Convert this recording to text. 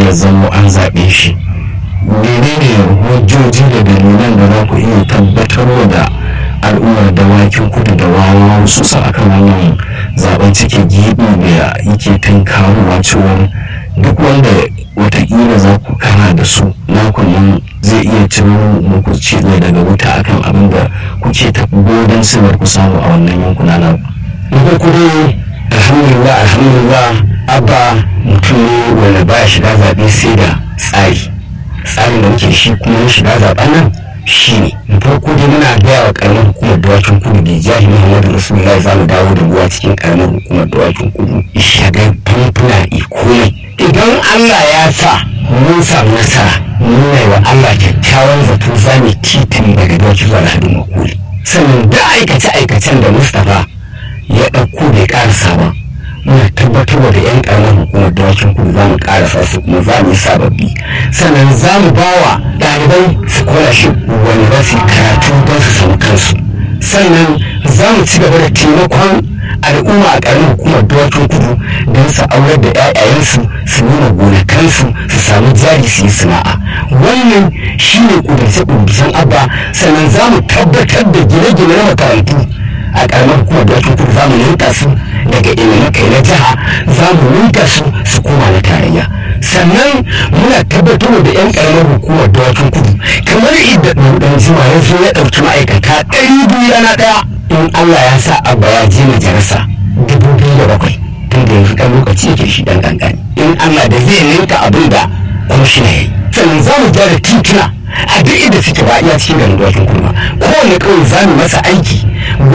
ya zamo an zaɓe shi menene hujjoji da dalilan da za ku iya tabbatarwa da al'ummar dawakin kudu da wawa su sa akan wannan zaben cike gibi da yake tunkarowa cewa duk wanda watakila za ku kara da su nakon nan zai iya ciro muku cile daga wuta akan abin da kuke ta godon sinar ku samu a wannan yankuna na na farko dai alhamdulillah alhamdulillah abba mutum ne wanda baya shiga zaɓe sai da tsari tsarin da muke shi kuma na shiga zaɓen nan shi ne na farko dai muna gaya wa karamar hukumar dawakin kudu da jahi muhammadu rasulullahi za mu dawo da ruwa cikin karamar hukumar dawakin kudu shagar famfuna ikomai idan allah ya sa mun samu nasara nuna wa allah kyakkyawan zato za mu titin daga dawakin zuwa lahadin makoli sannan da aikace-aikacen da mustapha ya ɗauko bai ƙarasa ba muna tabbatar da 'yan ƙaramar hukumar dawakin kudu za mu ƙarasa su kuma za mu yi sababbi sannan za mu ba wa ɗalibai scholarship wanda za su yi karatu don su samu kansu sannan za mu ci gaba da taimakon al'umma a ƙaramar hukumar dawakin kudu don su aurar da 'ya'yayensu su nuna gonakansu su samu jari su yi sana'a wannan shine ƙudurce-ƙudurcen abba sannan za mu tabbatar da gine-gine na makarantu a karamar hukumar dawakin kudu za mu ninka su daga ilimin kai na jiha za mu ninka su su koma na tarayya sannan muna tabbatar da yan karamar hukumar dawakin kudu kamar idda ɗan jima ya zo ya ɗauki ma'aikata ɗari biyu rana ɗaya in allah ya sa abba ya je majalisa dubu biyu da bakwai tun da yanzu ɗan lokaci yake shi ɗan ƙanƙani in allah da zai ninka abin da kwamishina ya yi sannan za mu gyara tituna a duk inda suke ba iya cikin garin dawakin kudu ba kowane kawai za mu masa aiki